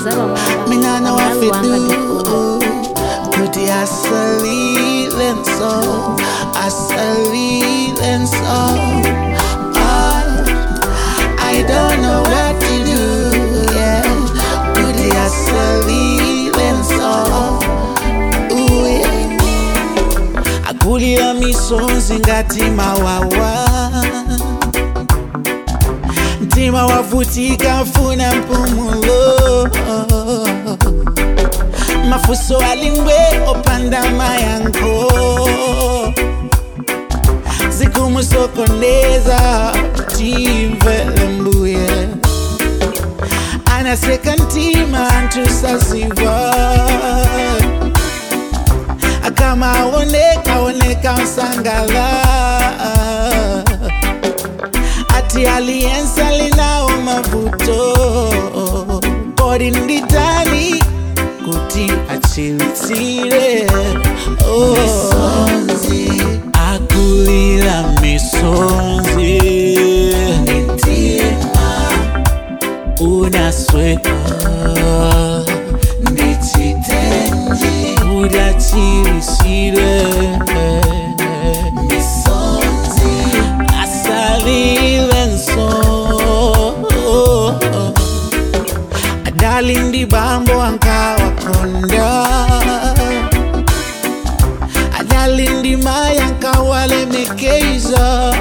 za pamwamba Mina know what pamalawi to wanga do. Kuti asalile so, asalile so. Ah, I don't know what to do. Yeah, kuti asalile so. Ooh, yeah. Akulira misonzi ngati mawawa mtima wavutika funa mpumulo mafuso alingwe opanda mayanko zikumusokoneza timvele mbuye anaseka ntima antusaziva kama aoneka aoneka msangala ati aliyensa linao mavuto kodi nditani kuti achilitsire oh. akulira misonzi unasweka ndichitenji udachilisire asalile nso adali ndi bambo ankawakonda adali ndi maya ankawalemekeza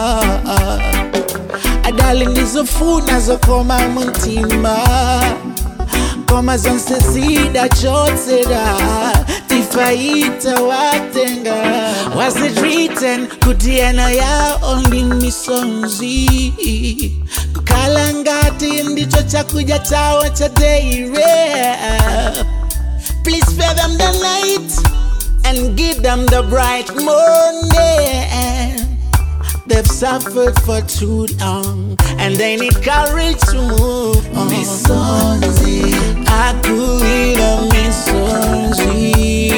adali ndizofuna zokoma muntima koma zonse zidachotsera tifaita watenga was it written kuti ena yao ndi misonzi kukhala ngati ndicho chakudya chawo cha deire please spare them the night and give them the bright morning They've suffered for too long and they need courage to move on. Misonzi, akulira misonzi,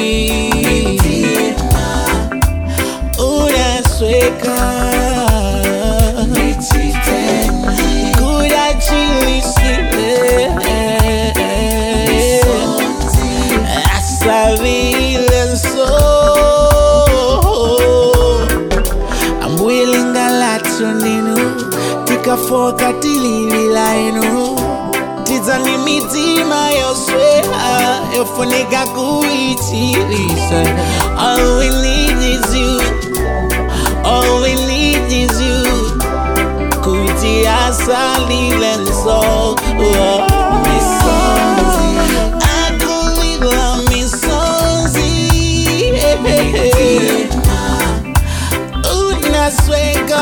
unasweka, kudachilisile, asavile so. ambuilingalacho ninu tikafoka tililila inu tizani mitima yoswea yofunika kuichilisa all we need is you all we need is you kuti asalile nso akulila misonzi unasweka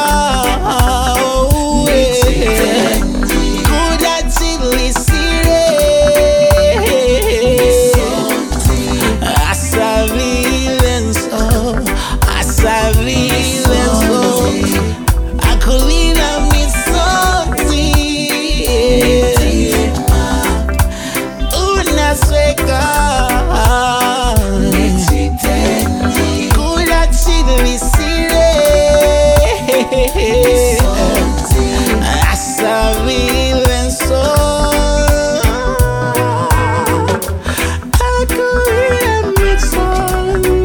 kudachilisire asavilenso asavilenso akulila misonzi unasweka kudachilisire asavilenso akulila misonzi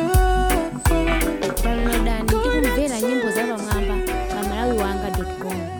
unasweka downloadani ndi kumvera nyimbo za pamwamba pamalawi wanga com